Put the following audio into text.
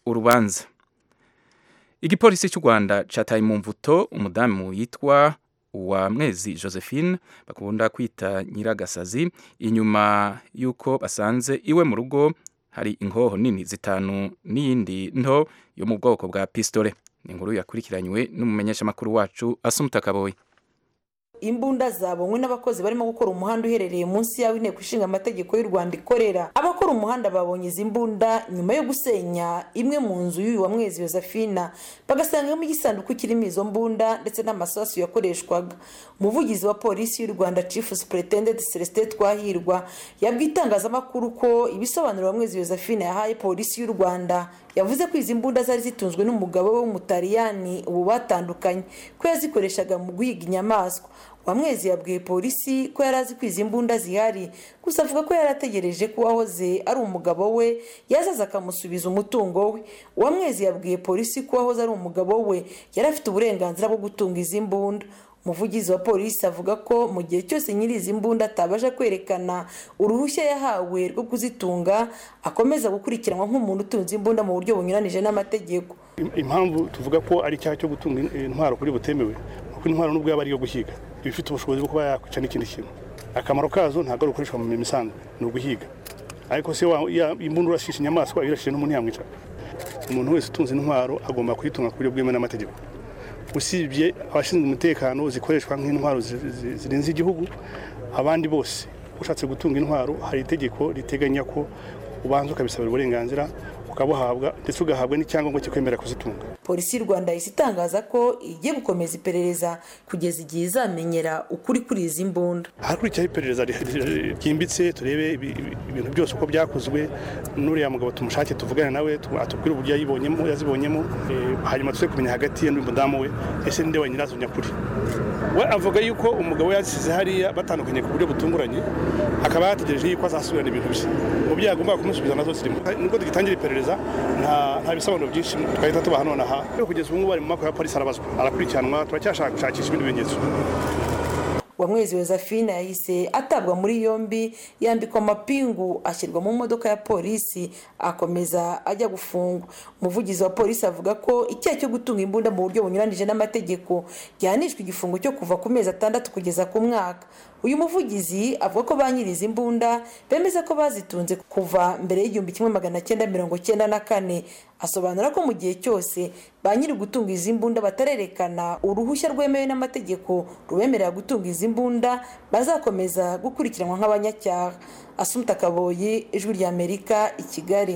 urubanza igipolisi cy'u rwanda cyataye mu mvuto umudamu yitwa wa mwezi josephine bakunda kwita nyiragasazi inyuma y'uko basanze iwe mu rugo hari inkoho nini zitanu n'iyindi nto yo mu bwoko bwa pisitore ni inkuru yakurikiranywe n'umumenyeshamakuru wacu asumuta kaboyi imbunda zabonywe n'abakozi barimo gukora umuhanda uherereye munsi y'aho inteko ishinga amategeko y'u rwanda ikorera abakora umuhanda babonye izi mbunda nyuma yo gusenya imwe mu nzu y'uyu wa mwezi josephina bagasangamo igisanduku kirimo izo mbunda ndetse n'amasasu yakoreshwaga umuvugizi wa polisi y'u rwanda chief superintendent celestin twahirwa yabwiye itangazamakuru ko ibisobanuro wa mwezi josephine yahaye polisi y'u rwanda yavuze ko izi mbunda zari zitunzwe n'umugabo we w'umutaliyani ubu batandukanye ko yazikoreshaga mu guhiga inyamaswa wamwezi yabwiye polisi ko yari azi ko izi mbunda zihari gusa avuga ko yari ategereje ko uwahoze ari umugabo we yazaza akamusubiza umutungo we uwamwezi yabwiye polisi ko uwahoze ari umugabo we yari afite uburenganzira bwo gutunga izi mbunda umuvugizi wa polisi avuga ko mu gihe cyose nyiri izi mbunda atabasha kwerekana uruhushya yahawe rwo kuzitunga akomeza gukurikiranwa nk'umuntu utunze imbunda mu buryo bunyuranije n'amategeko impamvu tuvuga ko ari icyaha cyo gutunga intwaro kuri butemewe kuko intwaro n'ubwo yaba ari iyo guhiga iba ifite ubushobozi bwo kuba yakwica n'ikindi kintu akamaro kazo ntabwo ari ugukoreshwa mu mirimo isanzwe ni uguhiga ariko se imbunda urashisha inyamaswa irashije n'umuntu yamwica umuntu wese utunze intwaro agomba kuyitunga ku buryo bwemewe n'amategeko usibye abashinzwe umutekano zikoreshwa nk'intwaro zirenze igihugu abandi bose ushatse gutunga intwaro hari itegeko riteganya ko ubanza ukabisabira uburenganzira ukabuhabwa ndetse ugahabwa n'icyangombwa kikwemerera kuzitunga polisi y'u rwanda yahise itangaza ko igiye gukomeza iperereza kugeza igihe izamenyera ukuri kuri izi mbunda hakurikiraho iperereza ryimbitse turebe ibintu byose uko byakozwe n'uriya mugabo tumushake tuvugane nawe atubwire uburyo yayibonyemo yazibonyemo hanyuma tuze kumenya hagati ye n'umudamu we ese ninde wa nyirazo nyakuri we avuga yuko umugabo yasize hariya batandukanye ku buryo butunguranye akaba yategereje yuko azasubirana ibintu bye mu byo yagombaga kumusubiza nazo zirimo nubwo tugitangira iperereza nta bisobanuro byinshi twahita tubaha nonaha kugeza ubu ngubu ari mu maboko ya polisi arabazwa arakurikiranwa turacyashakishwa ibindi bimenyetso uwamwezi josephine yahise atabwa muri yombi yambikwa amapingu ashyirwa mu modoka ya polisi akomeza ajya gufungwa umuvugizi wa polisi avuga ko icyaha cyo gutunga imbunda mu buryo bunyuranije n'amategeko gihanishwa igifungo cyo kuva ku mezi atandatu kugeza ku mwaka uyu muvugizi avuga ko ba nyiri izi mbunda bemeza ko bazitunze kuva mbere y'igihumbi kimwe magana cyenda mirongo cyenda na kane asobanura ko mu gihe cyose ba nyiri gutunga izi mbunda batarerekana uruhushya rwemewe n'amategeko rubemerera gutunga izi mbunda bazakomeza gukurikiranwa nk'abanyacyaha asumta kaboyi ijwi ry'amerika i kigali